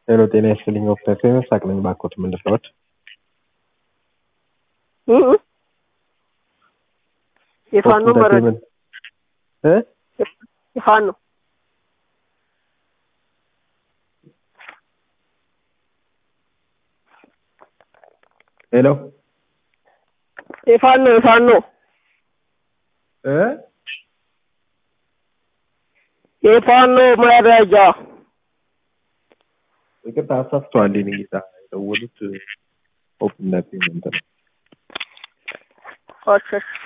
ሄሎ ጤና ይስጥልኝ ዶክተር ፌመስ አቅለኝ ባኮት ምንድነዎት? የፋኖ መረጃ እ የፋኖ ሄሎ የፋኖ የፋኖ እ የፋኖ መረጃ ይቅርታ አሳስተዋል። የእኔ ጌታ የደወሉት ኦፕን ፔመንት ነው። እሺ እሺ